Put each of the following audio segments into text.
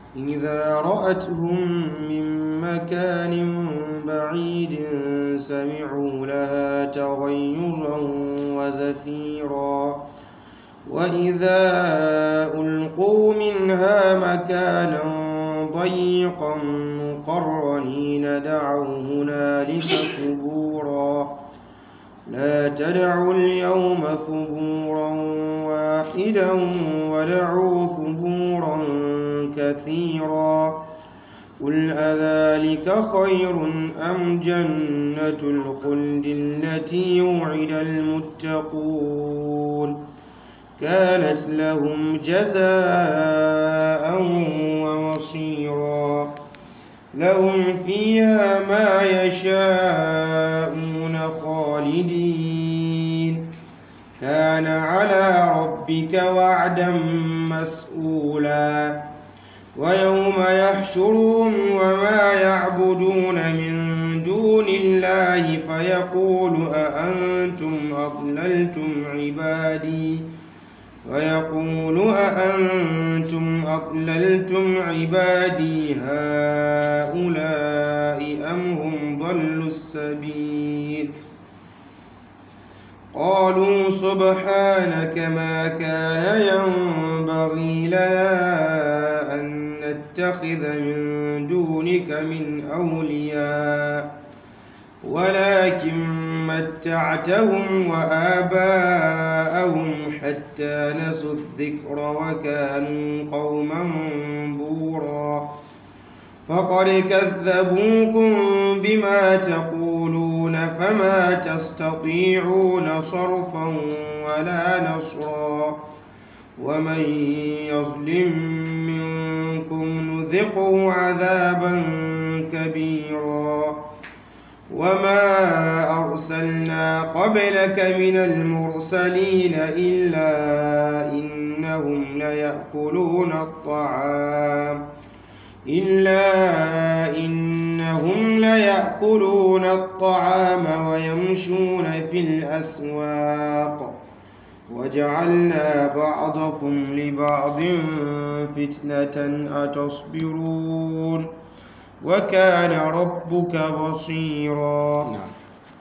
إذا رأتهم من مكان بعيد سمعوا لها تغيرا وزفيرا وإذا ألقوا منها مكانا ضيقا مقرنين دعوا هنالك ثبورا لا تدعوا اليوم ثبورا واحدا ودعوا ثبورا كثيرا قل أذلك خير أم جنة الخلد التي وعد المتقون كانت لهم جزاء ومصيرا لهم فيها ما يشاءون خالدين كان على ربك وعدا مسؤولا ويوم يحشرهم وما يعبدون من دون الله فيقول أأنتم أضللتم عبادي ويقول أأنتم أضللتم عبادي هؤلاء أم هم ضلوا السبيل قالوا سبحانك ما كان ينبغي لنا أن نتخذ من دونك من أولياء ولكن متعتهم وآباءهم حتى نسوا الذكر وكانوا قوما بورا فقد كذبوكم بما تقولون فما تستطيعون صرفا ولا نصرا ومن يظلم منكم نذقه عذابا كبيرا وما أرسلنا قبلك من المرسلين إلا إنهم ليأكلون الطعام إلا إنهم ليأكلون الطعام ويمشون في الأسواق وجعلنا بعضكم لبعض فتنة أتصبرون وكان ربك بصيرا نعم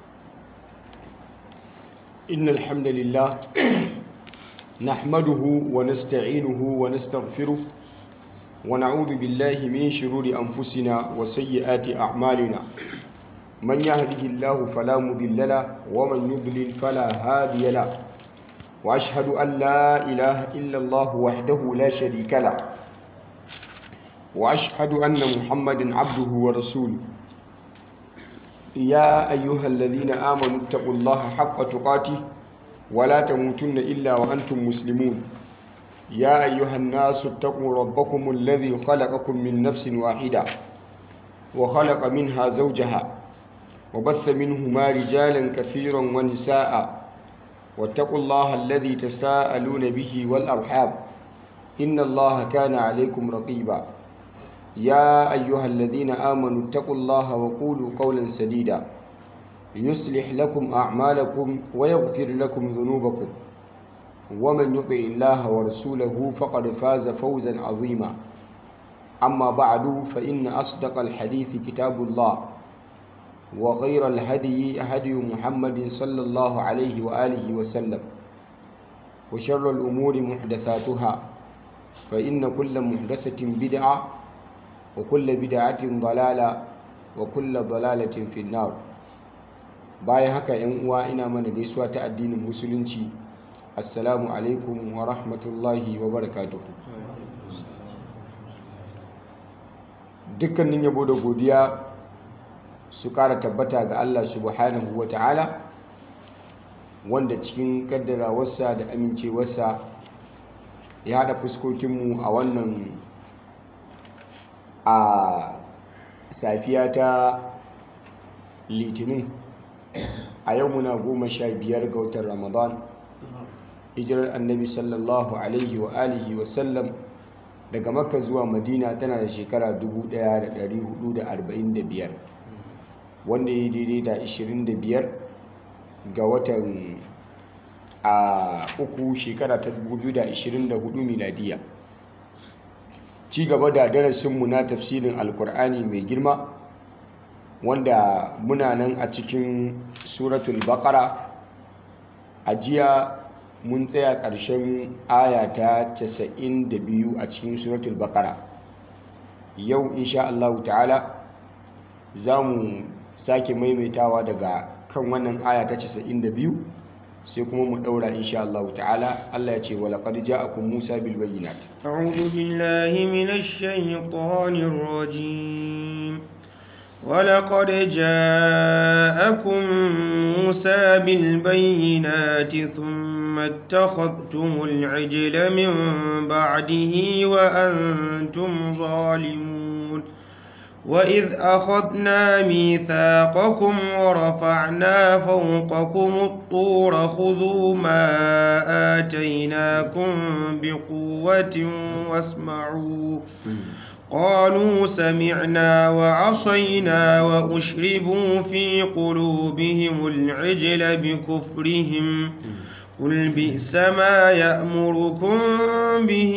إن الحمد لله نحمده ونستعينه ونستغفره ونعوذ بالله من شرور أنفسنا وسيئات أعمالنا من يهده الله فلا مضل له ومن يضلل فلا هادي له وأشهد أن لا إله إلا الله وحده لا شريك له وأشهد أن محمدا عبده ورسوله يا أيها الذين آمنوا اتقوا الله حق تقاته ولا تموتن إلا وأنتم مسلمون يا أيها الناس اتقوا ربكم الذي خلقكم من نفس واحدة وخلق منها زوجها وبث منهما رجالا كثيرا ونساء واتقوا الله الذي تساءلون به والأرحام إن الله كان عليكم رقيبا يا أيها الذين آمنوا اتقوا الله وقولوا قولا سديدا يصلح لكم أعمالكم ويغفر لكم ذنوبكم ومن يطع الله ورسوله فقد فاز فوزا عظيما أما بعد فإن أصدق الحديث كتاب الله وغير الهدي هدي محمد صلى الله عليه وآله وسلم وشر الأمور محدثاتها فإن كل محدثة بدعة وكل بدعة ضلالة وكل ضلالة في النار bayan haka yan uwa ina mana gaisuwa ta addinin musulunci assalamu alaikum wa rahmatullahi wa barakatuhu dukkanin yabo da godiya su kara tabbata ga Allah subhanahu wa ta'ala wanda cikin kaddarawarsa da amincewarsa ya haɗa fuskokinmu a wannan a safiya ta litinin a yau muna goma sha biyar ga watan ramadan hijirar annabi sallallahu alaihi wa alihi wa sallam daga makka zuwa madina tana da shekara 1445 wanda ya daidai da 25 ga watan a uku shekara ta 2024 miladiya ci gaba da darasinmu na tafsirin alkur'ani mai girma wanda muna nan a cikin suratul baqara a jiya mun tsaya ƙarshen aya ta 92 a cikin suratul baqara yau insha Allah ta'ala za mu sake maimaitawa daga kan wannan aya ta 92 sai kuma mu daura insha Allah ta'ala Allah ya ce wa laqad ja'akum Musa bil bayyinat أعوذ بالله من الشيطان الرجيم ولقد جاءكم موسى بالبينات ثم اتخذتم العجل من بعده وأنتم ظالمون وإذ أخذنا ميثاقكم ورفعنا فوقكم الطور خذوا ما آتيناكم بقوة واسمعوا قالوا سمعنا وعصينا وأشربوا في قلوبهم العجل بكفرهم قل بئس ما يأمركم به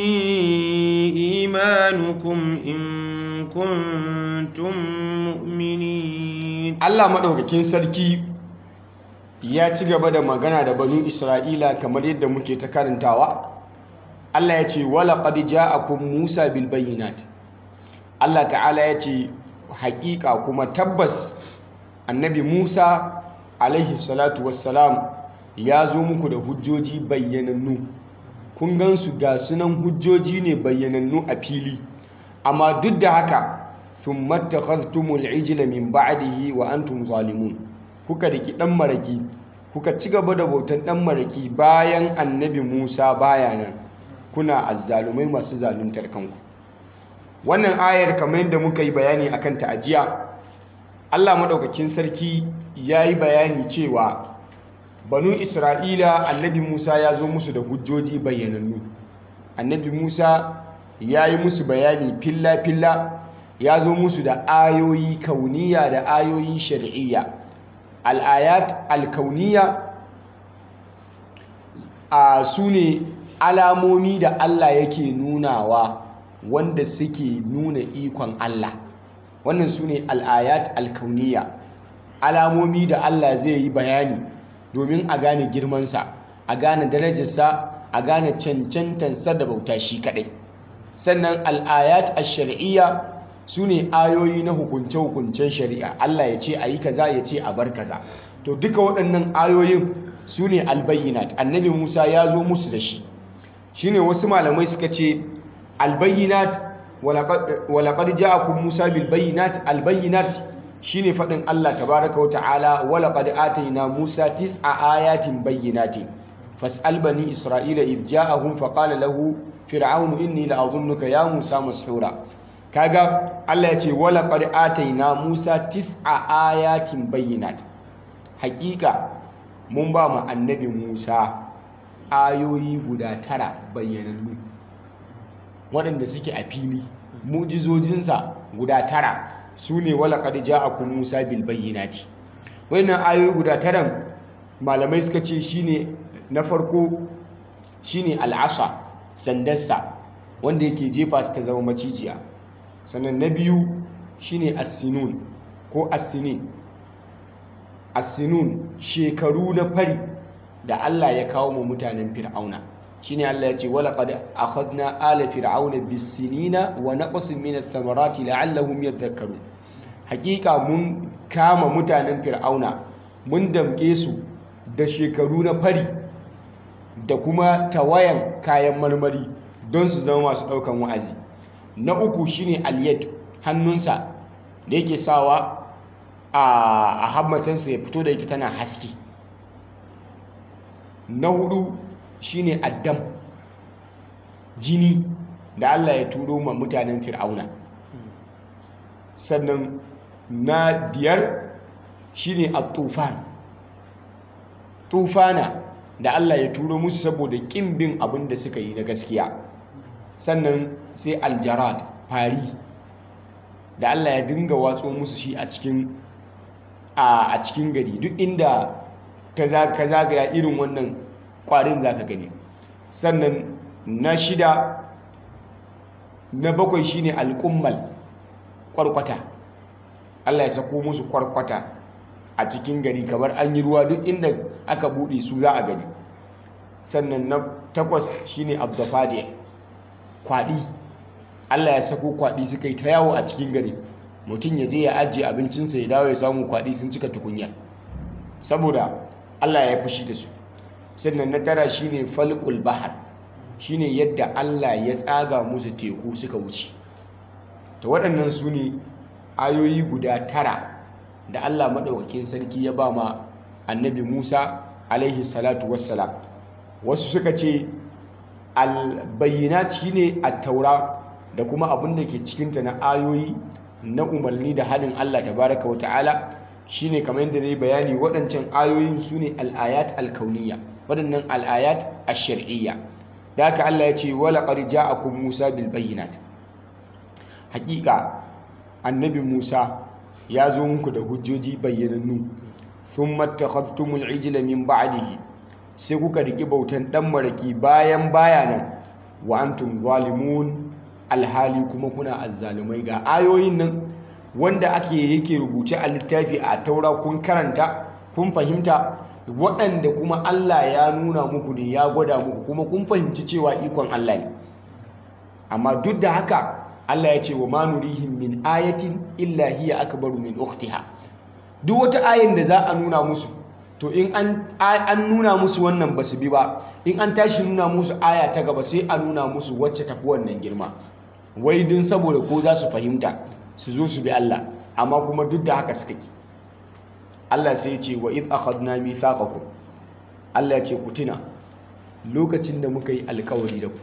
إيمانكم إن كنتم مؤمنين Allah madaukakin sarki ya ci gaba da magana da banu Isra'ila kamar yadda muke ta karantawa Allah ya ce wala qad ja'akum Musa bil bayyinat Allah ta'ala ya ce haƙiƙa kuma tabbas annabi Musa alaihi salatu wassalam ya zo muku da hujjoji bayyanannu kun gansu ga sunan hujjoji ne bayyanannu a fili amma duk da haka thumma takhadhtumul ijla min ba'dihi wa antum zalimun kuka riki dan maraki kuka ci gaba da bautan dan maraki bayan annabi Musa baya nan kuna azzalumai masu zaluntar kanku wannan ayar kamar yadda muka yi bayani akan ta ajiya Allah madaukakin sarki yayi bayani cewa banu Isra'ila annabi Musa ya zo musu da hujjoji bayyanannu annabi Musa ya yi musu bayani filla-filla ya zo musu da ayoyi kauniya da ayoyi shari'iyya al'ayat alkauniya a su ne alamomi da Allah yake nunawa wanda suke nuna ikon Allah wannan su ne al'ayat alkauniya alamomi da Allah zai yi bayani domin a gane girmansa a gane darajarsa a gane cancantansa da bauta shi kadai sannan al'ayat a shari'iyya su ne ayoyi na hukunce-hukuncen shari'a Allah ya ce a yi kaza ya ce a bar kaza to duka waɗannan ayoyin su ne albayyinat annabi musa ya zo musu da shi shine wasu malamai suka ce albayyinat walaƙar ja'akun musa bilbayyinat albayyinat shine faɗin Allah tabaraka wa ta'ala walaƙad atayna musa tis'a ayatin bayyinatin fas'al bani isra'ila idh ja'ahum faqala lahu fir'aunu inni la'adhunnuka ya musa mashura kaga Allah ya ce wala qad ataina musa tis'a ayatin bayyinat hakika mun ba mu annabi musa ayoyi guda tara bayyanannu waɗanda suke a fili mu'jizojinsa guda tara su ne wala qad ja'akum musa bil bayyinati wannan ayoyi guda taran malamai suka ce shine na farko shine al'asa sandarsa wanda yake jefa su ta zama macijiya sannan na biyu shine assinun ko assinin assinun shekaru na fari da Allah ya kawo mu mutanen fir'auna shine Allah ya ce wala qad akhadna ala fir'auna bis-sinina wa naqsin min ath-thamarati la'allahum yadhakkarun hakika mun kama mutanen fir'auna mun damke su da shekaru na fari da kuma tawayan kayan marmari don su zama masu ɗaukan wa'azi na uku shine aliyat hannunsa da yake sawa a hammatansa ya fito da ita tana haske na hudu shine addam jini da Allah ya turo ma mutanen fir'auna sannan na biyar shine at-tufan tufana da Allah ya turo musu saboda ƙin bin abin da suka yi na gaskiya sannan sai aljarad fari da Allah ya dinga watso musu shi a cikin a cikin gari duk inda ka zagaya irin wannan za kwarin za ka gani sannan na shida na bakwai shine alƙummal kwarkwata Allah ya sako musu kwarkwata a cikin gari kamar an yi ruwa duk inda aka buɗe su za a gani sannan na takwas shine abdafadiya kwaɗi Allah ya sako kwaɗi suka yi ta yawo a cikin gari mutum ya je ya ajiye abincinsa ya dawo ya samu kwaɗi sun cika tukunya saboda Allah ya fushi da su sannan na tara shine falqul bahar shine yadda Allah ya tsaga musu teku suka wuce to waɗannan su ne ayoyi guda tara da Allah maɗaukakin sarki ya ba ma annabi Musa alaihi salatu wassalam wasu suka ce albayyinat shine at-taura da kuma abin da ke cikinta na ayoyi na umarni da halin Allah tabaraka wa ta'ala shine kamar yadda nayi bayani waɗancan ayoyin su ne al-ayat al-kauniyya waɗannan al-ayat ash-shar'iyya da haka Allah ya ce wala qad ja'akum Musa bil bayyinat hakika annabi Musa ya zo muku da hujjoji bayyanannu thumma takhadtumul ijla min ba'dihi sai kuka riki bautan dan maraki bayan bayanan wa antum zalimun alhali kuma kuna azzalumai ga ayoyin nan wanda ake yake rubuce a littafi a taura kun karanta kun fahimta waɗanda kuma Allah ya nuna muku ne ya gwada muku kuma kun fahimci cewa ikon Allah ne amma duk da haka Allah ya ce wa ma nurihim min ayatin illa hiya akbaru min ukhtiha duk wata ayin da za a nuna musu to in an an nuna musu wannan basu bi ba in an tashi nuna musu aya ta gaba sai a nuna musu wacce tafi wannan girma wai din saboda ko za su fahimta su zo su bi Allah amma kuma duk da haka suka ki Allah sai ya ce wa id akhadna mithaqakum Allah ya ce ku tuna lokacin da muka yi alkawari da ku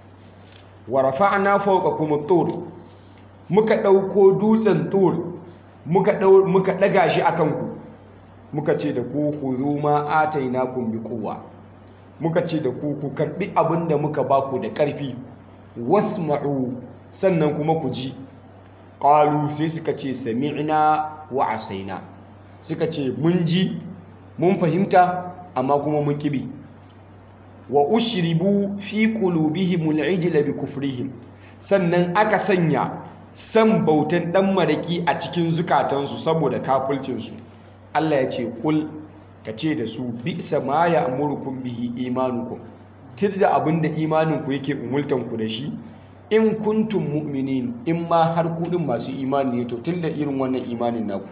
wa rafa'na fawqakum at-tur muka dauko dutsen tur muka dau muka daga shi akan ku muka ce da ku khudhu ma atainakum bi quwwa muka ce da ku ku karbi abinda muka baku da karfi wasma'u sannan kuma ku ji qalu sai suka ce sami'na wa asaina suka ce mun ji mun fahimta amma kuma mun kibi wa ushribu fi qulubihimul ijla bi kufrihim sannan aka sanya san bautan dan maraki a cikin zukatansu saboda kafircinsu Allah ya ce kul ka ce da su bi ma ya amurukum bihi imanukum tidda abinda imaninku yake umultanku da shi in kuntum mu'minin in ma har kudin masu imani ne to tunda irin wannan imanin naku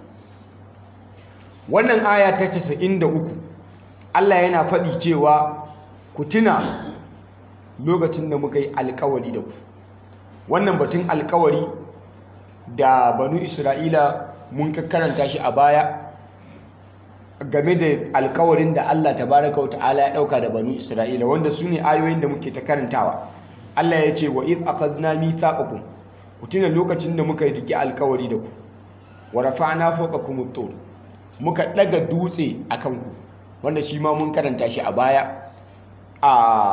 wannan aya ta 93 Allah yana faɗi cewa ku tuna lokacin da muka yi alkawari da ku wannan batun alkawari da banu isra'ila mun karanta shi a baya game da alkawarin da Allah tabaraka wata'ala ya dauka da banu Isra'ila wanda su ne ayoyin da muke ta karantawa Allah ya ce wa iz akhadna mithaqakum ku tuna lokacin da muka riki alkawari da ku wa rafa'na fawqakum at-tur muka daga dutse akan ku wanda shi ma mun karanta shi a baya a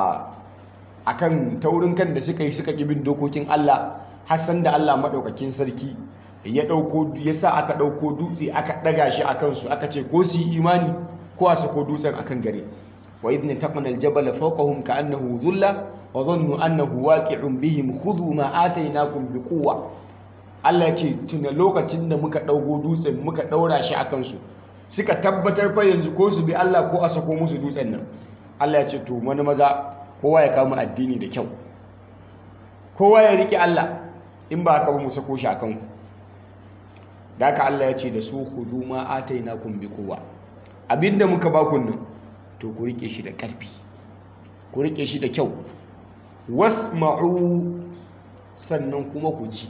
akan taurin kan da suka yi suka bin dokokin Allah har san da Allah madaukakin sarki ya dauko ya sa aka dauko dutse aka daga shi akan su aka ce ko su yi imani ko a sako dutsen akan gare wa idna taqana aljabala fawqahum ka'annahu dhulla wa dhannu annahu waqi'un bihim khudhu ma atainakum biquwwa Allah ce tuna lokacin da muka daugo dutsen muka daura shi akan su suka tabbatar fa yanzu ko su bi Allah ko a sako musu dutsen nan Allah ya ce to wani maza kowa ya kama addini da kyau kowa ya rike Allah in ba haka ba mu sako shi akan ku da haka Allah ya ce da su khudhu ma atainakum biquwwa abinda muka ba ku nan to ku rike shi da ƙarfi ku rike shi da kyau wasma'u sannan kuma ku ji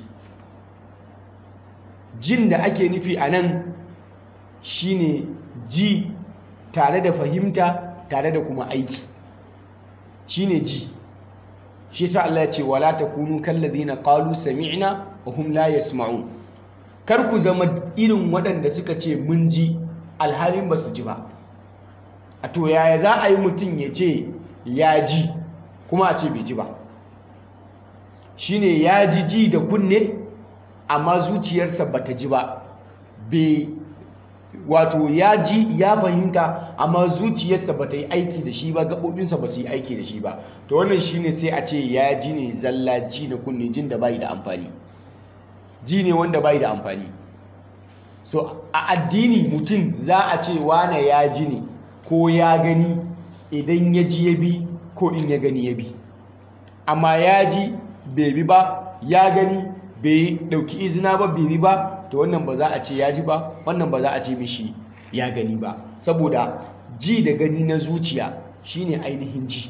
jin da ake nufi a nan shine ji tare da fahimta tare da kuma aiki shine ji shi sa Allah ya ce wala takunu kallazina qalu sami'na wa hum la yasma'un kar ku zama irin waɗanda suka ce mun ji alhalin ba su ji ba a to yaya za a yi mutum ya ce ya ji kuma a ce bai ji ba shine ya ji ji da kunne amma zuciyarsa ba ta ji ba bai wato ya ji ya fahimta amma zuciyarsa ba ta yi aiki da shi ba gaɓoɓinsa ba su yi aiki da shi ba to wannan shine sai a ce ya ji ne zalla ji na kunne jin da bai da amfani ji ne wanda bai da amfani so a addini mutum za a ce wane ya ji ne ko ya gani idan ya ji ya bi ko in ya gani ya bi amma ya ji bai bi ba ya gani bai dauki izina ba bai bi ba to wannan ba za a ce ya ji ba wannan ba za a ce mishi ya gani ba saboda ji da gani na zuciya shine ainihin ji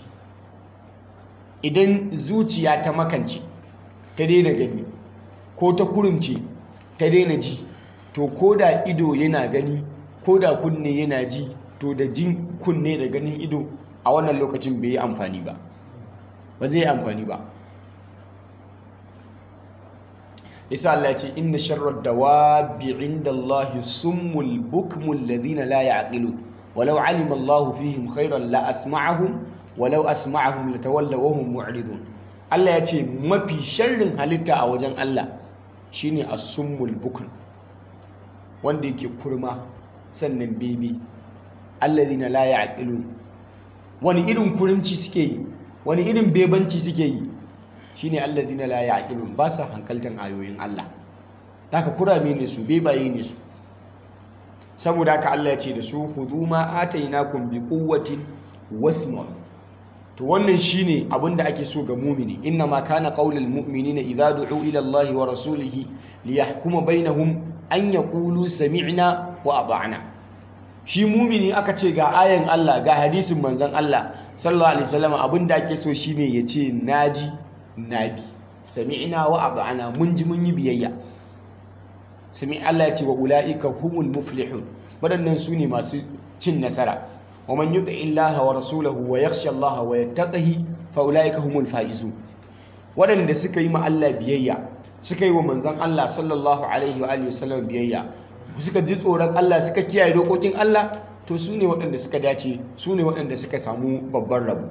idan zuciya ta makance ta daina gani ko ta kurumce ta daina ji to ko da ido yana gani ko da kunne yana ji to da jin kunne da ganin ido a wannan lokacin bai yi amfani ba ba zai yi amfani ba isa Allah ya ce inna sharrar dawabi inda Allah summul bukmul ladina la ya'qilun walau alima Allah fihim khairan la asma'ahum walau asma'ahum latawallaw wa hum mu'ridun Allah ya ce mafi sharrin halitta a wajen Allah shine as-summul bukm wanda yake kurma sannan bebe alladhina la ya'qilun wani irin kurinci suke yi wani irin bebanci suke yi shine alladhina la ya'qilun ba sa hankaltan ayoyin Allah haka kurame ne su bebaye ne su saboda haka Allah ya ce da su khudhu ma atainakum bi quwwatin wasma'u to wannan shine abinda ake so ga mumini inna ma kana qaulul mu'minina idza du'u ila Allah wa rasulihi liyahkuma bainahum an yaqulu sami'na wa ata'na shi mumini aka ce ga ayan Allah ga hadisin manzon Allah sallallahu alaihi wasallam abinda ake so shine yace naji nabi sami'na wa ata'na mun ji mun yi biyayya sami Allah ya ce wa ulaika humul muflihun wadannan su ne masu cin nasara ومن يطع الله ورسوله ويخشى الله ويتقه فاولئك هم الفائزون waɗanda suka yi ma Allah biyayya suka yi wa manzon Allah sallallahu alaihi wa alihi wasallam biyayya suka ji tsoron Allah suka kiyaye dokokin Allah to su ne waɗanda suka dace su ne waɗanda suka samu babban rabo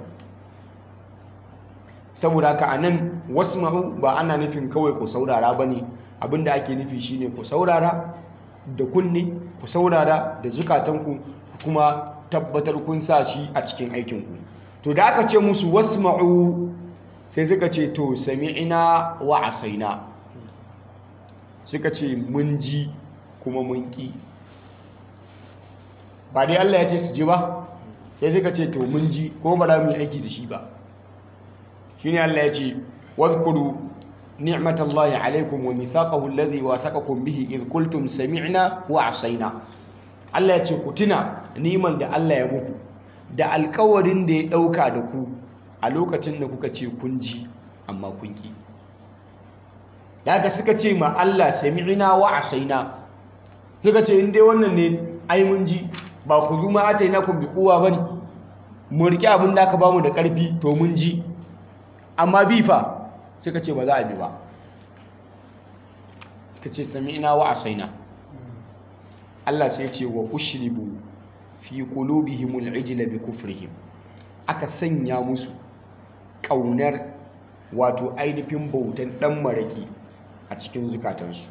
saboda haka anan wasma'u ba ana nufin kawai ku saurara bane abinda ake nufi shine ku saurara da kunne ku saurara da zukatanku kuma tabbatar kun sa shi a cikin aikinku to da aka ce musu wasma'u sai suka ce to sami'ina wa asaina suka ce mun ji kuma mun ki ba dai Allah ya ce su ji ba sai suka ce to mun ji kuma ba za mu yi aiki da shi ba shine Allah ya ce wadhkuru ni'matallahi alaikum wa mithaqahu alladhi wathaqakum bihi idh qultum sami'na wa asaina Allah ya ce ku tuna niman da Allah ya muku da alkawarin da ya ɗauka da ku a lokacin da kuka ce kun ji amma kun ki daga suka ce ma Allah sami'ina wa asaina suka ce in dai wannan ne ai mun ji ba ku zuma ataina kun bi kowa bane mu rike abin da aka bamu da ƙarfi to mun ji amma bi fa suka ce ba za a bi ba suka ce sami'ina wa asaina Allah sai ce wa ushribu fi qulubihimul ijla bi kufrihim aka sanya musu kaunar wato ainihin bautan dan maraki a cikin zukatansu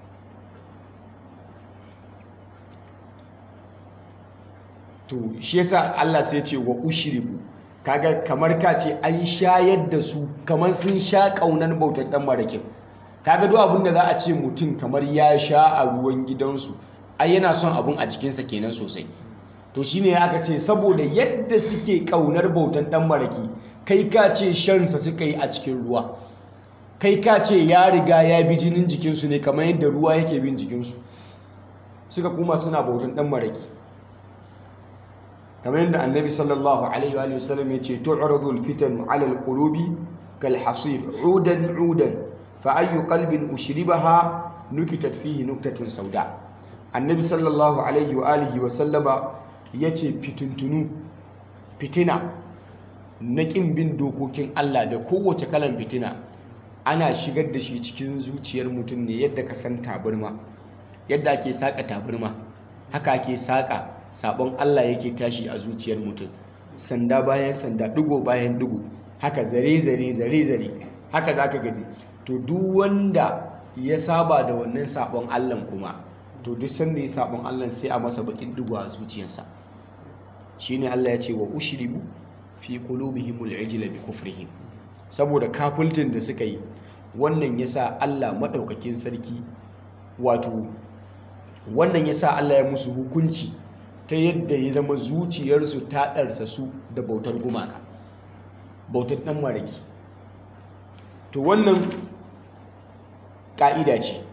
to shi yasa Allah sai ce wa ushribu kaga kamar ka ce an shayar da su kamar sun sha kaunar bautan dan marakin kaga duk abin da za a ce mutum kamar ya sha a ruwan gidansu ai yana son abun a jikinsa kenan sosai to shine aka ce saboda yadda suke kaunar bautan dan maraki kai ka ce shansa suka yi a cikin ruwa kai ka ce ya riga ya bi jinin jikinsu ne kamar yadda ruwa yake bin jikinsu suka kuma suna bautan dan maraki kamar yadda annabi sallallahu alaihi wa sallam ya ce tu'radu al-fitan 'ala al-qulubi kal hasir 'udan 'udan fa ayyu qalbin ushribaha nukitat fihi nuktatun sauda annabi sallallahu alaihi wa alihi wa sallama ya ce fitintunu fitina na ƙin bin dokokin Allah da kowace kalan fitina ana shigar da shi cikin zuciyar mutum ne yadda ka san tabarma yadda ake saƙa tabarma haka ake saƙa sabon Allah yake tashi a zuciyar mutum sanda bayan sanda digo bayan digo haka zare zare zare zare haka zaka gani to duk wanda ya saba da wannan sabon Allah kuma to duk sanda ya sabon Allah sai a masa bakin digo a zuciyarsa shine Allah ya ce wa ushribu fi qulubihimul ijla bi kufrihim saboda kafultin da suka yi wannan yasa Allah madaukakin sarki wato wannan yasa Allah ya musu hukunci ta yadda ya zama zuciyarsu ta ɗarsa su da bautar gumaka bautar ɗan maraki to wannan ƙa'ida ce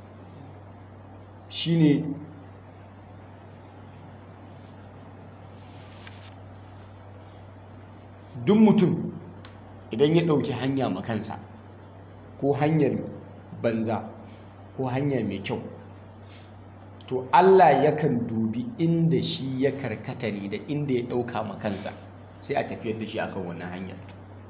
shine duk mutum idan ya ɗauki hanya makansa ko hanyar banza ko hanya mai kyau to Allah yakan dubi inda shi ya karkata ne da inda ya ɗauka makansa sai a tafiyar da shi akan wannan hanyar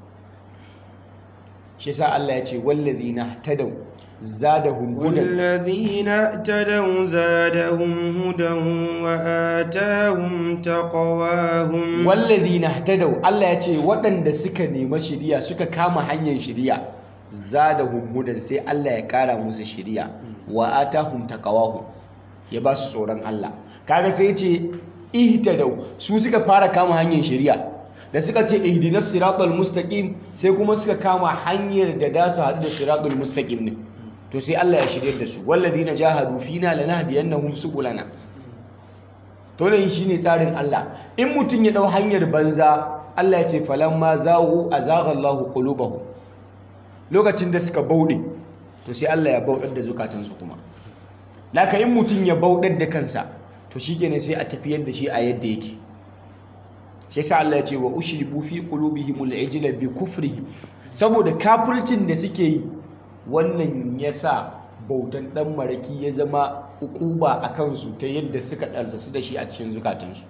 shi sa Allah ya ce wallazi na tadau zadahum hudan والذين اهتدوا زادهم هدى وآتاهم تقواهم wallazi na tadau Allah ya ce waɗanda suka nema shiriya suka kama hanyar shiriya zadahum hudan sai Allah ya ƙara musu shiriya wa atahum taqawahum ya ba su tsoron Allah kaga sai ce ihtadau su suka fara kama hanyar shari'a da suka ce ihdinas siratal mustaqim sai kuma suka kama hanyar da da su haɗu da siratal mustaqim ne to sai Allah ya shirye da su walladina jahadu fina lanahdiyannahum subulana to ne shine tsarin Allah in mutun ya dau hanyar banza Allah ya ce falamma zaghu azagha Allahu qulubahum lokacin da suka bauɗe to sai Allah ya bauɗar da zukatansu kuma laka in mutum ya bauɗar da kansa to shi kenan sai a tafiyar da shi a yadda yake shi sa Allah ya ce wa ushribu fi qulubihimul ijla bi kufrihim saboda kafircin da suke yi wannan yasa bautan dan maraki ya zama ukuba a kansu ta yadda suka ɗarsa su da shi a cikin zukatansu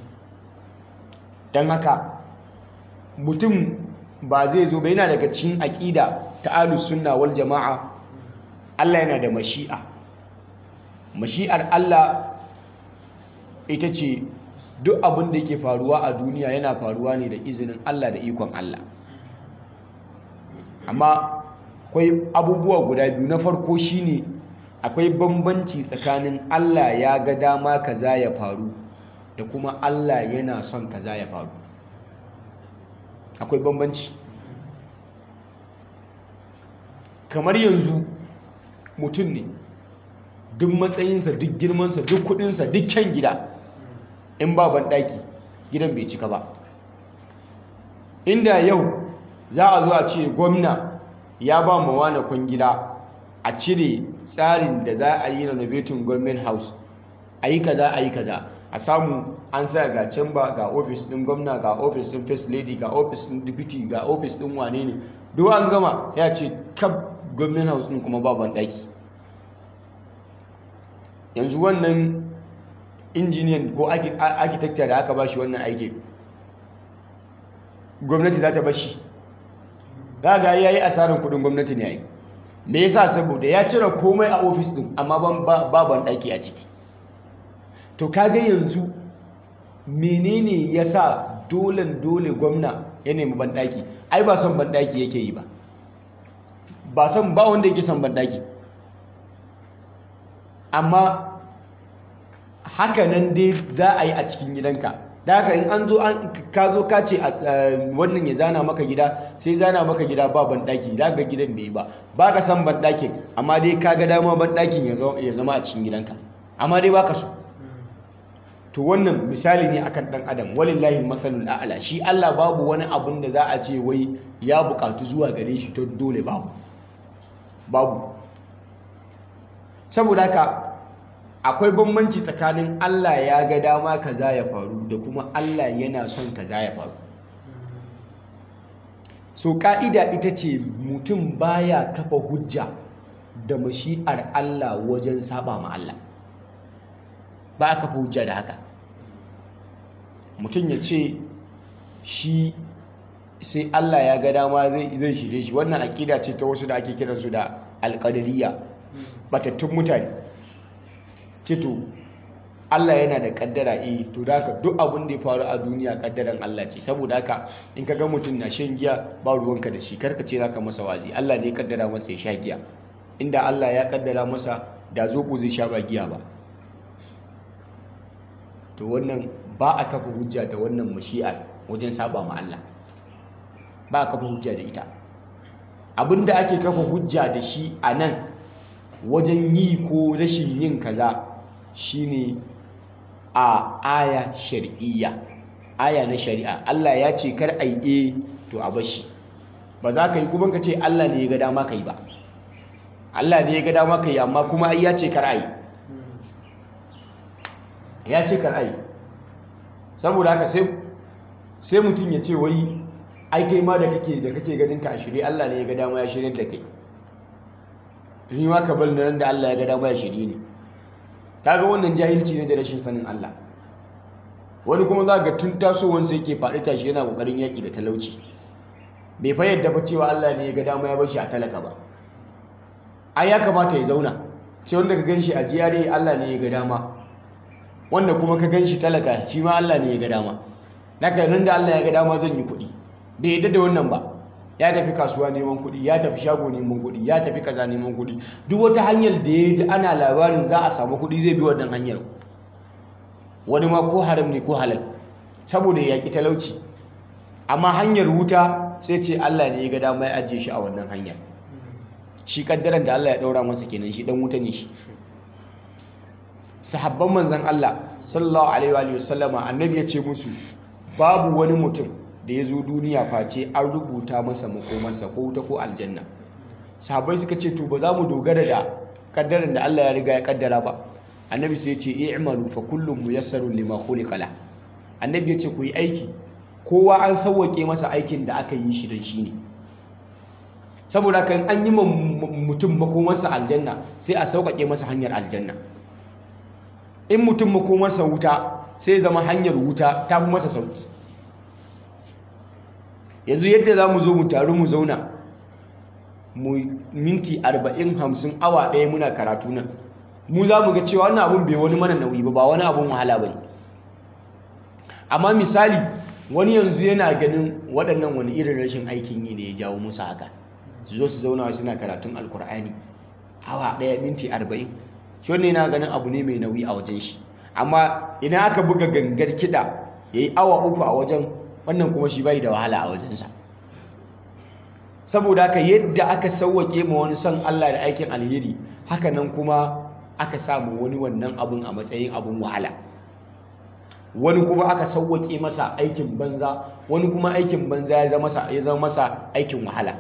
don haka mutum ba zai zo ba yana daga cikin aƙida ta ahlus sunna wal jama'a Allah yana da mashi'a mashi'ar Allah ita ce duk abin da yake faruwa a duniya yana faruwa ne da izinin Allah da ikon Allah amma akwai abubuwa guda biyu na farko shine akwai bambanci tsakanin Allah ya ga dama kaza ya faru da kuma Allah yana son kaza ya faru akwai bambanci kamar yanzu mutum ne duk matsayinsa duk girmansa duk kudinsa duk kyan gida in ba banɗaki gidan bai cika ba inda yau za a zo a ce gwamna ya ba ma wane kwangila a cire tsarin da za a yi renovating government house a yi kaza a yi kaza a samu an sa ga chamber ga office din gwamna ga office din first lady ga office din deputy ga office din wane ne duk an gama ya ce kab government house din kuma ba banɗaki yanzu wannan injiniyan ko architecture da aka bashi wannan aiki gwamnati za ta bashi za ga ya yi asarar kudin gwamnati ne ya yi me yasa saboda ya cire komai a ofis din amma ba banɗaki a ciki to kaga yanzu menene ya sa dolen dole gwamna ya nemi banɗaki ai ba son banɗaki yake yi ba ba son ba wanda yake son banɗaki amma haka nan dai za a yi a cikin gidanka da haka in an zo ka zo ka ce wannan ya zana maka gida sai zana maka gida ba banɗaki za ga gidan bai yi ba ba ka san banɗakin amma dai ka ga dama banɗakin ya zama a cikin gidanka amma dai ba ka so to wannan misali ne akan ɗan adam walillahi masalul a'la shi Allah babu wani abun da za a ce wai ya buƙatu zuwa gare shi to dole babu babu saboda haka akwai bambanci tsakanin Allah ya ga dama kaza ya faru da kuma Allah yana son kaza ya faru so ka'ida ita ce mutum baya kafa hujja da mashi'ar Allah wajen saba ma Allah ba a kafa hujja da haka mutum ya ce shi sai Allah ya ga dama zai shirye shi wannan aƙida ce ta wasu da ake kiransu da alƙadariya batattun mutane cito Allah yana da kaddara eh to da haka duk abin da ya faru a duniya kaddaran Allah ce saboda haka in ka ga mutum na shan giya ba ruwanka da shi karka ce zaka masa wazi Allah ne ya kaddara masa ya sha giya inda Allah ya kaddara masa da zobo zai sha ba giya ba to wannan ba a kafa hujja da wannan mashi'ar wajen saba ma Allah ba a kafa hujja da ita abinda ake kafa hujja da shi a nan wajen yi ko rashin yin kaza shine a aya shar'iyya aya na shari'a Allah ya ce kar a yi to a bashi ba za ka yi kuma ka ce Allah ne ya ga dama ka yi ba Allah ne ya ga dama ka yi amma kuma ai ya ce kar a yi ya ce kar a yi saboda haka sai sai mutum ya ce wai ai kai ma da kake da kake ganin ka a shirye Allah ne ya ga dama ya shirye da kai ni ma ka bar nan da Allah ya ga dama ya shirye ni kaga wannan jahilci ne da rashin sanin Allah wani kuma za ga tun tasowansa yake faɗi tashi yana ƙoƙarin yaƙi da talauci bai fa yadda ba cewa Allah ne ya ga dama ya bar shi a talaka ba ai ya kamata ya zauna sai wanda ka ganshi a jiyare Allah ne ya ga dama wanda kuma ka ganshi talaka shi ma Allah ne ya ga dama naka nan da Allah ya ga dama zan yi kuɗi bai yadda da wannan ba ya tafi kasuwa neman kuɗi ya tafi shago neman kuɗi ya tafi kaza neman kuɗi duk wata hanyar da ya ji ana labarin za a samu kuɗi zai bi wannan hanyar wani ma ko haram ne ko halal saboda ya ƙi talauci amma hanyar wuta sai ce Allah ne ya ga dama ya ajiye shi a wannan hanyar shi kaddaran da Allah ya ɗaura masa kenan shi dan wuta ne shi sahabban manzon Allah sallallahu alaihi wa sallama annabi ya ce musu babu wani mutum da ya zo duniya face an rubuta masa makomarsa ko wuta ko aljanna sahabbai suka ce to ba za mu dogara da kaddaran da Allah ya riga ya kaddara ba annabi sai ya ce i'malu fa kullum muyassarun lima khuliqa la annabi ya ce ku yi aiki kowa an sauwake masa aikin da aka yi shi don shi ne saboda kan an yi mutum makomarsa aljanna sai a sauƙaƙe masa hanyar aljanna in mutum makomarsa wuta sai zama hanyar wuta ta fi masa sauƙi yanzu yadda za mu zo mu taru mu zauna mu minti arba'in hamsin awa ɗaya muna karatu nan mu za mu ga cewa wannan abun bai wani mana nauyi ba ba wani abun wahala ba ne amma misali wani yanzu yana ganin waɗannan wani irin rashin aikin yi ne ya jawo musu haka su zo su zauna suna karatun alkur'ani awa ɗaya minti arba'in shi wani yana ganin abu ne mai nauyi a wajen shi amma idan aka buga gangar kiɗa ya yi awa uku a wajen wannan kuma shi bai da wahala a wajensa saboda haka yadda aka sauwake ma wani son Allah da aikin alheri haka nan kuma aka samu wani wannan abun a matsayin abun wahala wani kuma aka sauwake masa aikin banza wani kuma aikin banza ya zama masa ya zama masa aikin wahala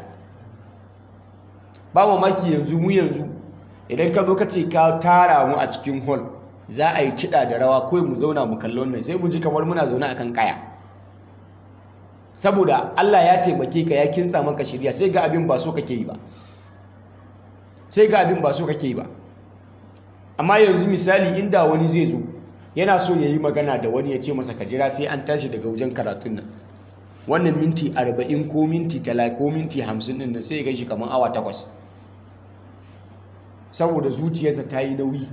ba mamaki yanzu mu yanzu idan ka zo ka ce ka tara mu a cikin hall za a yi kiɗa da rawa kawai mu zauna mu kalli wannan sai mu ji kamar muna zaune akan kaya saboda Allah ya taimake ka ya kintsa maka shirya sai ga abin ba so kake yi ba sai ga abin ba so kake yi ba amma yanzu misali inda wani zai zo yana so ya yi magana da wani ya ce masa ka jira sai an tashi daga wajen karatun nan wannan minti 40 ko minti 30 ko minti 50 din nan sai ya gaishe kamar awa takwas saboda zuciyarsa ta yi nauyi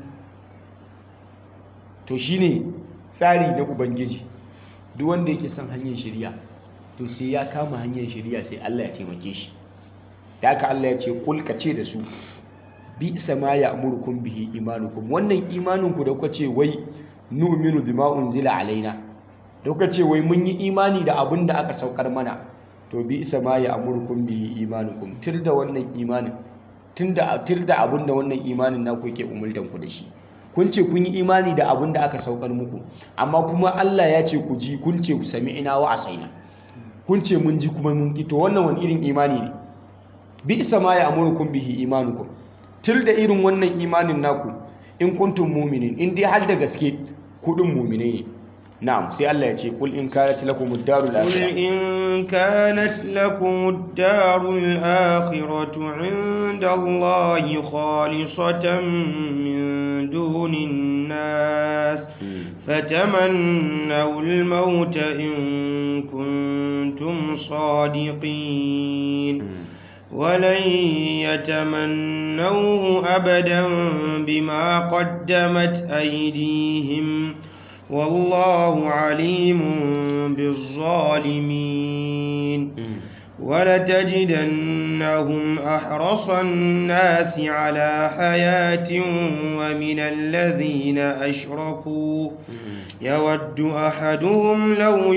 to shine tsari na ubangiji duk wanda yake son hanyar shirya to sai ya kama hanyar shirya sai Allah ya taimake shi da haka Allah ya ce kul ka ce da su bi sama ya amurkum bihi imanukum wannan imaninku da kuka ce wai nu'minu bima unzila alaina da kuka ce wai mun yi imani da abin da aka saukar mana to bi sama ya amurkum bihi imanukum tir da wannan imanin tunda tir da abin da wannan imanin naku yake umultan ku da shi kun ce kun yi imani da abin da aka saukar muku amma kuma Allah ya ce ku ji kun ce ku sami'ina wa asaina kun ce mun ji kuma mun ki to wannan wani irin imani ne bi sama ya amurkum bihi imanukum til da irin wannan imanin naku in kuntum mu'minin in dai har da gaske kudin mu'mine ne na'am sai Allah ya ce kul in kanat lakum ad-darul قل akhirah إن كانت لكم الدار الآخرة عند الله خالصة من دون الناس فتمنوا الموت إن كنتم صادقين ولن يتمنوه أبدا بما قدمت أيديهم والله عليم بالظالمين ولتجدنهم أحرص الناس على حياة ومن الذين أشركوا يود أحدهم لو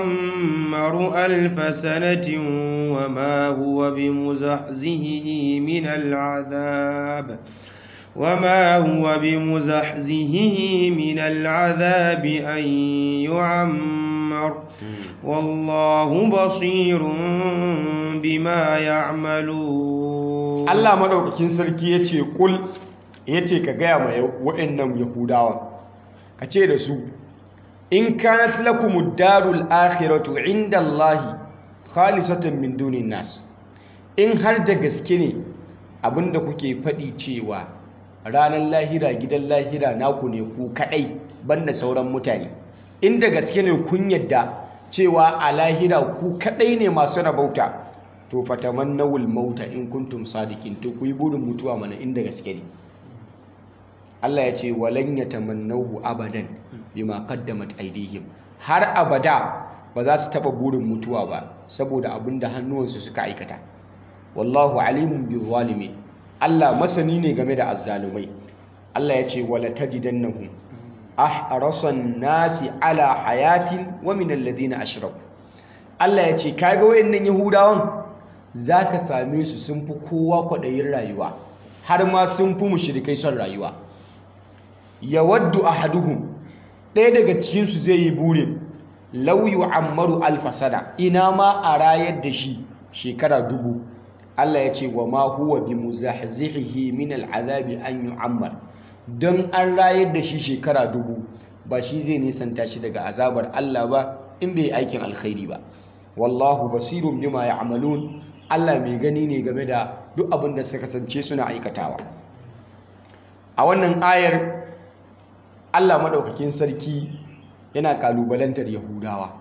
يعمر ألف سنة وما هو بمزحزهه من العذاب وما هو بمزحزهه من العذاب أن يعمر والله بصير بما يعملون Allah madaukakin sarki yace kul yace ka gaya ma wa'annan yahudawa ka ce da su in kanat lakumud darul akhiratu inda Allahi khalisatan min dunin nas in har da gaske ne abinda kuke faɗi cewa ranar lahira gidan lahira naku ne ku kadai banda sauran mutane inda gaske ne kun yadda cewa a lahira ku kadai ne masu rabauta to fatamannawul mauta in kuntum sadiqin to ku yi burin mutuwa mana inda gaske ne Allah ya ce walan yatamannahu abadan bima qaddamat aydihim har abada ba za su taba burin mutuwa ba saboda abinda hannuwansu suka aikata wallahu alimun bil zalimin Allah masani ne game da azzalumai Allah ya ce wala tajidannahum ahrasan nasi ala hayatin wa min alladhina ashraku Allah ya ce kaga wayannan yahudawan zaka same su sun fi kowa kwadayin rayuwa har ma sun fi mushrikai son rayuwa yawaddu ahaduhum ɗaya daga cikin su zai yi burin law yu'ammaru alfasada ina ma a rayar da shi shekara dubu Allah ya ce wa ma huwa bi muzahzihihi min al'azabi an yu'ammar don an rayar da shi shekara dubu ba shi zai nisanta shi daga azabar Allah ba in bai aikin alkhairi ba wallahu basirun bima ya'malun Allah mai gani ne game da duk abin da suka kasance suna aikatawa a wannan ayar Allah madaukakin sarki yana kalubalantar Yahudawa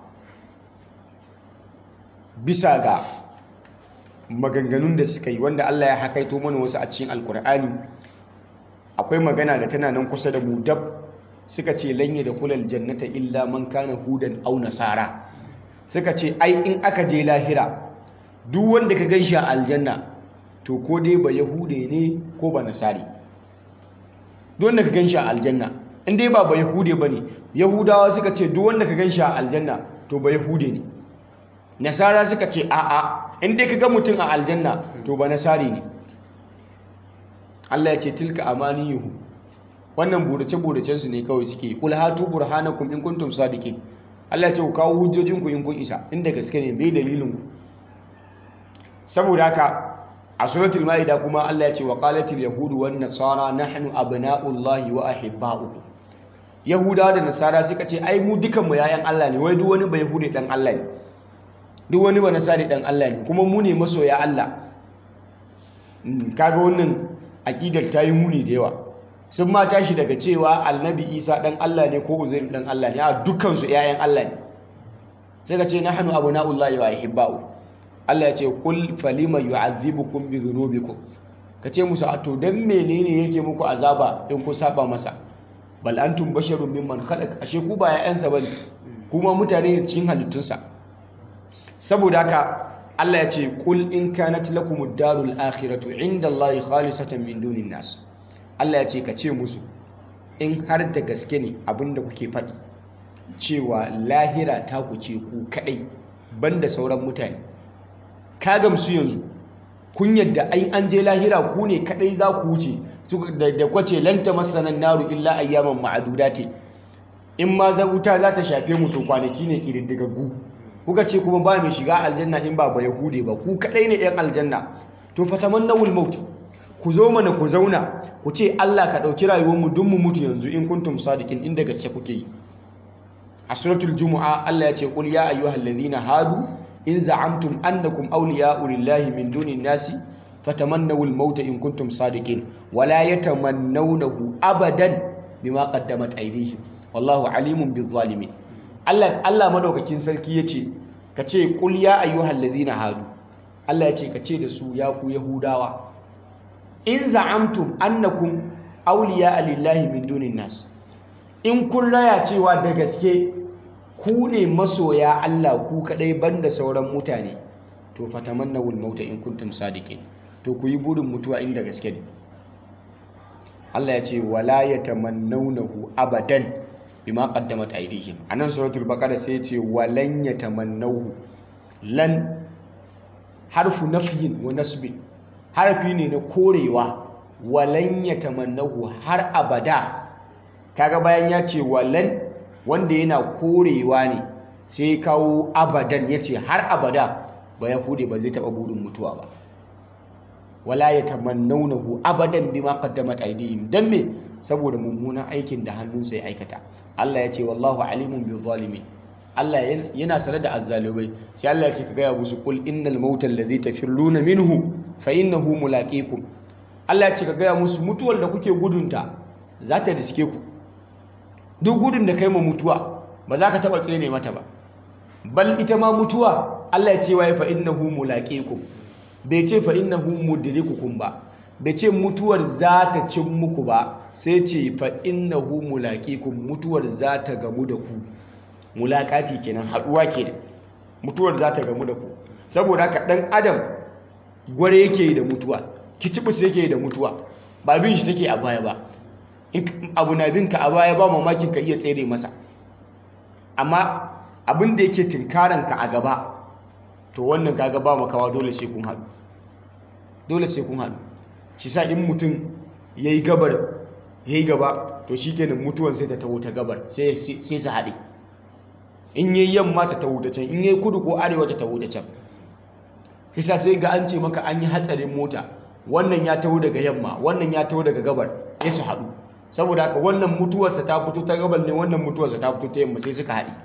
bisa ga maganganun da suka yi wanda Allah ya hakaito mana wasu a cikin alkur'ani akwai magana da tana nan kusa da mu dab suka ce lanye da kulal jannata illa man kana hudan au nasara suka ce ai in aka je lahira duk wanda ka ganshi a aljanna to ko dai ba yahude ne ko ba nasari duk wanda ka ganshi a aljanna in dai ba ba yahude bane yahudawa suka ce duk wanda ka ganshi a aljanna to ba yahude ne nasara suka ce a'a in dai ka ga mutum a aljanna to ba nasari ne Allah ya ce tilka amaniyuhu wannan burace-buracen su ne kawai suke kul hatu burhanakum in kuntum sadiqin Allah ya ce ku kawo hujjojin ku in kun isa inda gaske ne bai dalilin ku saboda haka a suratul maida kuma Allah ya ce wa qalatil yahudu wan nasara nahnu abna'ullahi wa ahibba'uhu yahudawa da nasara suka ce ai mu dukan mu yayan Allah ne wai duk wani bai hude dan Allah ne duk wani ba nasari dan Allah ne kuma mu ne masoya Allah kaga wannan aƙidar ta yi muni da yawa sun ma tashi daga cewa annabi isa ɗan Allah ne ko uzair ɗan Allah ne a dukkansu ‘ya'yan Allah ne sai ka ce na hannu abu na'ullahi wa ahibba'u Allah ya ce kul falima yu'azzibukum bi dhunubikum ka ce musu a to dan menene yake muku azaba in ku saba masa bal antum basharun mimman khalaq ashe ku ba ‘ya'yansa bane kuma mutane ne cikin halittunsa saboda haka Allah ya ce kul in kanat lakumud darul akhiratu inda Allah khalisatan min dunin nas Allah ya ce ka ce musu in har da gaske ne abinda kuke faɗi cewa lahira ta ku ce ku kadai banda sauran mutane ka gamsu yanzu kun yadda ai an je lahira ku ne kadai za ku wuce da kwace lan tamassanan naru illa ayyaman ma'adudati in ma za wuta za ta shafe mu to kwanaki ne kididdigaggu kuka ce kuma ba mai shiga aljanna in ba ba yahude ba ku kadai ne yan aljanna to fatamannawul maut ku zo mana ku zauna ku ce Allah ka dauki rayuwar mu dun mu mutu yanzu in kuntum sadiqin inda gaske kuke yi a suratul jumu'a Allah ya ce qul ya ayyuhallazina hadu in za'amtum annakum awliya'u lillahi min dunin nasi fatamannawul maut in kuntum sadiqin wala yatamannawnahu abadan bima qaddamat aydihim wallahu alimun bizzalimin Allah Allah madaukakin sarki yace ka ce qul ya ayyuhal ladina hadu Allah yace ka ce da su ya ku yahudawa in za'amtum annakum awliya lillahi min dunin nas in kun raya cewa da gaske ku ne masoya Allah ku kadai banda sauran mutane to fatamannawul mauta in kuntum sadiqin to ku yi burin mutuwa inda gaske ne Allah ya ce wala yatamannawnahu abadan bima qaddamat aydihim anan suratul baqara sai ya ce walan yatamannahu lan harfu nafyin wa nasbin harfi ne na korewa walan yatamannahu har abada kaga bayan ya ce walan wanda yana korewa ne sai kawo abadan ya ce har abada ba ya hude ba zai taɓa burin mutuwa ba wala ya tamannaunahu abadan bima qaddamat aydihim dan me saboda mummunan aikin da hannunsa ya aikata Allah ya ce wallahu alimun bil zalimin Allah yana sare da azzalibai sai Allah ya ce ka gaya musu qul innal mauta allazi tafirruna minhu fa innahu mulaqikum Allah ya ce ka gaya musu mutuwar da kuke gudunta za ta riske ku duk gudun da kai ma mutuwa ba za ka taɓa tsere mata ba bal ita ma mutuwa Allah ya ce wa fa innahu mulaqikum bai ce fa innahu mudrikukum ba bai ce mutuwar za ta cin muku ba sai ce fa innahu mulaqikum mutuwar za ta gamu da ku mulaqati kenan haduwa kenan mutuwar za ta gamu da ku saboda haka dan adam gware yake da mutuwa kicibus yake da mutuwa ba bin shi take a baya ba in abu na binka a baya ba mamakin ka iya tsere masa amma abin da yake tinkaranka a gaba to wannan kaga ba makawa dole sai kun haɗu dole sai kun haɗu shi sa in mutum ya yi gabar ya yi gaba to shi kenan mutuwan sai ta taho ta gabar sai su haɗe in yi yamma ta taho ta can in yi kudu ko arewa ta taho ta can shi sa sai ga an ce maka an yi hatsarin mota wannan ya taho daga yamma wannan ya taho daga gabar sai su haɗu saboda haka wannan mutuwarsa ta fito ta gabar ne wannan mutuwarsa ta fito ta yamma sai suka haɗe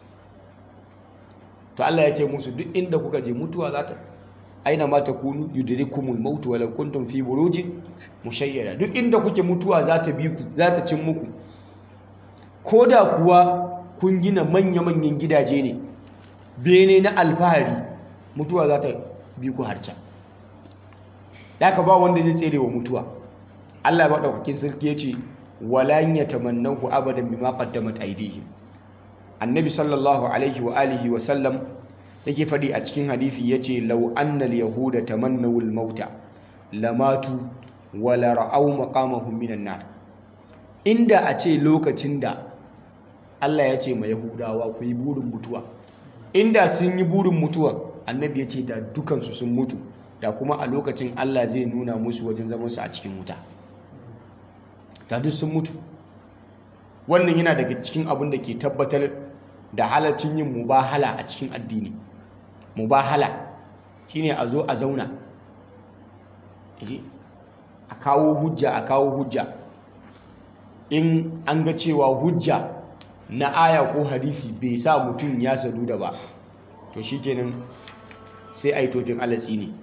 to Allah ya ce musu duk inda kuka je mutuwa za ta aina ma takunu yudrikumul maut walau kuntum fi burujin mushayyada duk inda kuke mutuwa za ta bi ku za ta cin muku koda kuwa kun gina manya-manyan gidaje ne bene na alfahari mutuwa za ta bi ku har can ka ba wanda zai tsere wa mutuwa Allah ba daukakin sarki ya ce walan yatamannahu abadan bima qaddamat aydihim annabi sallallahu alaihi wa alihi wa sallam yake faɗi a cikin hadisi yace law annal yahuda tamannaw al mauta lamatu wa la ra'aw maqamahum minan nar inda a ce lokacin da Allah ya ce ma yahudawa ku yi burin mutuwa inda sun yi burin mutuwa annabi ya ce da dukansu sun mutu da kuma a lokacin Allah zai nuna musu wajen zamansu a cikin wuta da duk sun mutu wannan yana daga cikin abin da ke tabbatar da halaccin yin mubahala a cikin addini mubahala shine a zo a zauna a kawo hujja a kawo hujja in an ga cewa hujja na aya ko hadisi bai sa mutum ya sadu da ba to shikenan sai a yi tofin alatsi ne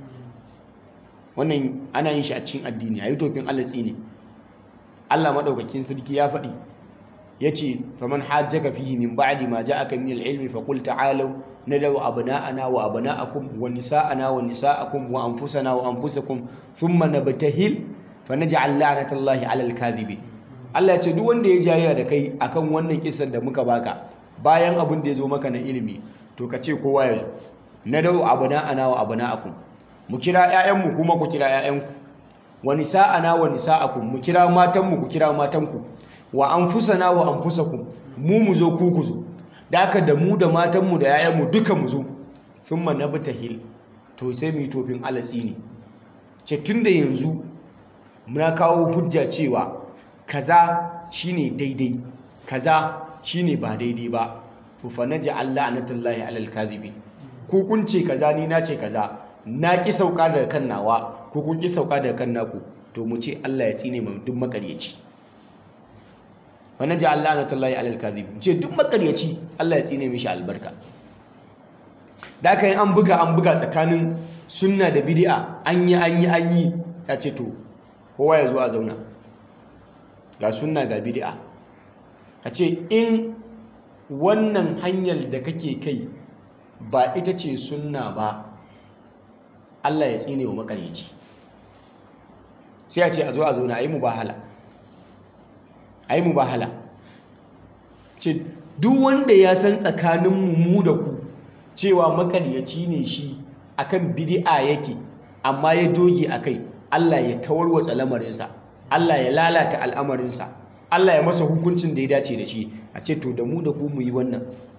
wannan ana yin shi a cikin addini a yi tofin alatsi ne Allah maɗaukakin sarki ya faɗi ya ce faman hajjaka fihi min ba'di ma ja'aka min al-ilmi fa qul ta'alu nadaw abna'ana wa abna'akum wa nisa'ana wa nisa'akum wa anfusana wa anfusakum thumma nabtahil fa naj'al la'natallahi 'alal kadhibin Allah ya ce duk wanda ya jayya da kai akan wannan kisan da muka baka bayan abin da ya zo maka na ilimi to ka ce kowa ya zo nadaw abna'ana wa abna'akum mu kira 'ya'yanmu kuma ku kira 'ya'yanku wa nisa'ana wa nisa'akum mu kira matanmu ku kira matanku wa anfusana wa anfusakum mu mu zo ku ku zo da haka da mu da matanmu da yayanmu duka mu zo thumma nabtahil to sai mu yi tofin alatsi ne ce tunda yanzu muna kawo hujja cewa kaza shine daidai kaza shine ba daidai ba to fa naj'al la'natullahi 'alal kadhibin ku kun ce kaza ni na ce kaza na ki sauka daga kan nawa ko kun ki sauka daga kan naku to mu ce Allah ya tsine mu duk makaryaci wa naj'al la'natullahi 'alal kadhibin ce duk makaryaci Allah ya tsine mishi albarka da aka yi an buga an buga tsakanin sunna da bid'a an yi an yi an yi ta ce to kowa ya zo a zauna ga sunna ga bid'a a ce in wannan hanyar da kake kai ba ita ce sunna ba Allah ya tsine wa makaryaci sai a ce a zo a zauna a yi mubahala a yi mubahala ce duk wanda ya san tsakanin mu da ku cewa makaryaci ne shi akan bid'a yake amma ya doge akai Allah ya tawarwatsa lamarinsa Allah ya lalata al'amarinsa Allah ya masa hukuncin da ya dace da shi a ce to da mu da ku mu yi wannan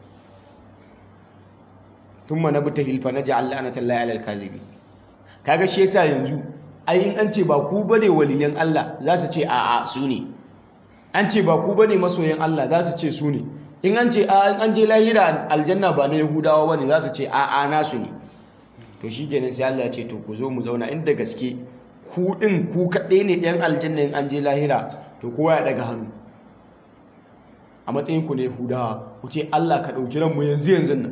thumma nabtahil fa naj'al la'natallahi 'alal kadhibin kaga shi yasa yanzu ai in an ce ba ku bane waliyan Allah za su ce a'a su ne an ce ba ku bane masoyan Allah za su ce su ne in an ce an je lahira aljanna ba na yahudawa bane za su ce a'a nasu ne to shi kenan sai Allah ya ce to ku zo mu zauna inda gaske ku din ku kaɗai ne ɗan aljanna in an je lahira to kowa ya daga hannu a matsayin ku ne yahudawa ku ce Allah ka ɗauki ranmu yanzu yanzu nan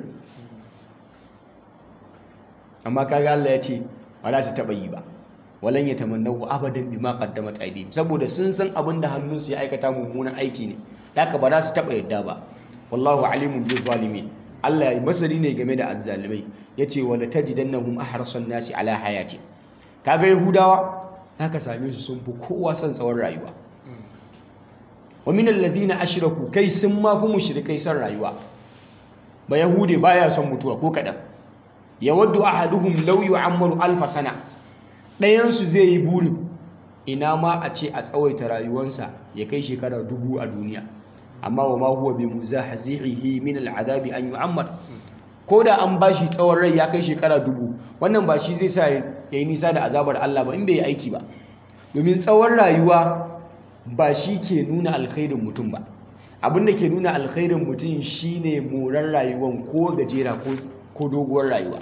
amma kaga Allah ya ce ba za su taɓa yi ba walan ya tamannahu abadan bima qaddamat aydihim saboda sun san abin da hannunsu ya aikata mummunan aiki ne haka ba za su taɓa yadda ba wallahu alimun bil zalimin Allah ya masani ne game da azzalimai yace wala tajidannahum ahrasan nasi ala hayati kaga yahudawa haka same su sun fi kowa son tsawon rayuwa wa min alladhina ashraku kai sun ma fi mushrikai son rayuwa ba yahude baya son mutuwa ko kadan yawaddu ahaduhum law yu'ammaru alf sana dayan su zai yi burin ina ma a ce a tsawaita rayuwarsa ya kai shekara dubu a duniya amma wa ma huwa bi muzahzihi min al'adabi an yu'ammar ko da an bashi tsawon rai ya kai shekara dubu wannan ba shi zai sa ya yi nisa da azabar Allah ba in bai yi aiki ba domin tsawon rayuwa ba shi ke nuna alkhairin mutum ba abinda ke nuna alkhairin mutum shine morar rayuwan ko gajera ko doguwar rayuwa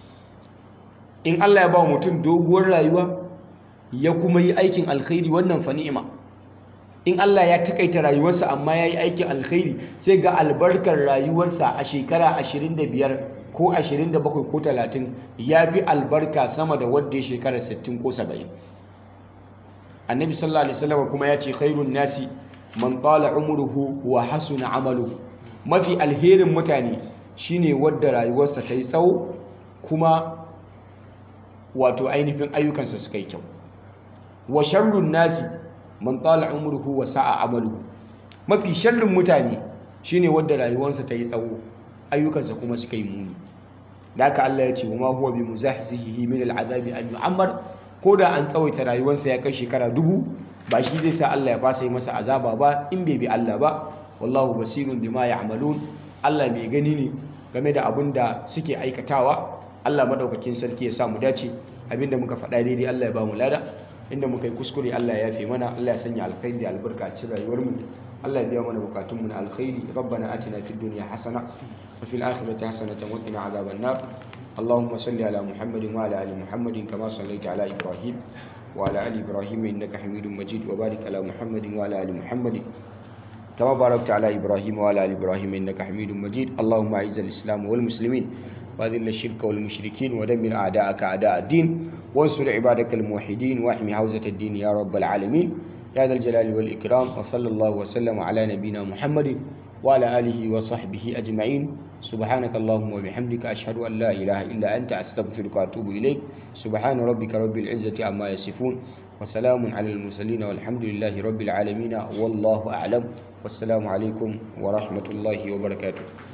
in Allah ya ba mutum doguwar rayuwa ya kuma yi aikin alkhairi wannan fa ni'ima in Allah ya takaita rayuwarsa amma ya yi aikin alkhairi sai ga albarkar rayuwarsa a shekara 25 ko 27 ko 30 ya fi albarka sama da wadda ya shekara 60 ko 70 annabi sallallahu alaihi wasallam kuma ya ce khairun nasi man tala umruhu wa hasuna amaluhu mafi alherin mutane shine wadda rayuwarsa ta yi tsawo kuma wato ainihin ayyukansa suka yi kyau wa sharrun nasi man tala umruhu wa sa'a amaluhu mafi sharrin mutane shine wadda rayuwarsa ta yi tsawo ayyukansa kuma suka yi muni da haka Allah ya ce wa ma huwa bi muzahzihi min al'azabi an yu'ammar ko da an tsawaita rayuwarsa ya kai shekara dubu ba shi zai sa Allah ya fasa yi masa azaba ba in bai bi Allah ba wallahu basirun bima ya'malun Allah mai gani ne game da abin da suke aikatawa Allah madaukakin sarki ya sa mu dace abinda muka faɗa daidai Allah ya ba mu lada inda muka yi kuskure Allah ya yafe mana Allah ya sanya alkhairi da albarka a cikin rayuwar mu Allah ya biya mana bukatun mu na alkhairi rabbana atina fid dunya hasana wa fil akhirati hasanatan wa qina adhaban nar اللهم صل على محمد وعلى ال محمد كما صليت على ابراهيم وعلى ال ابراهيم انك حميد مجيد وبارك على محمد وعلى ال محمد كما باركت على ابراهيم وعلى ال ابراهيم انك حميد مجيد اللهم اعز الاسلام والمسلمين واذل الشرك والمشركين ودمر اعداءك اعداء الدين وانصر عبادك الموحدين واحمي حوزه الدين يا رب العالمين يا ذا الجلال والاكرام وصلى الله وسلم على نبينا محمد وعلى اله وصحبه اجمعين سبحانك اللهم وبحمدك أشهد أن لا إله إلا أنت أستغفرك وأتوب إليك سبحان ربك رب العزة عما يصفون وسلام على المرسلين والحمد لله رب العالمين والله أعلم والسلام عليكم ورحمة الله وبركاته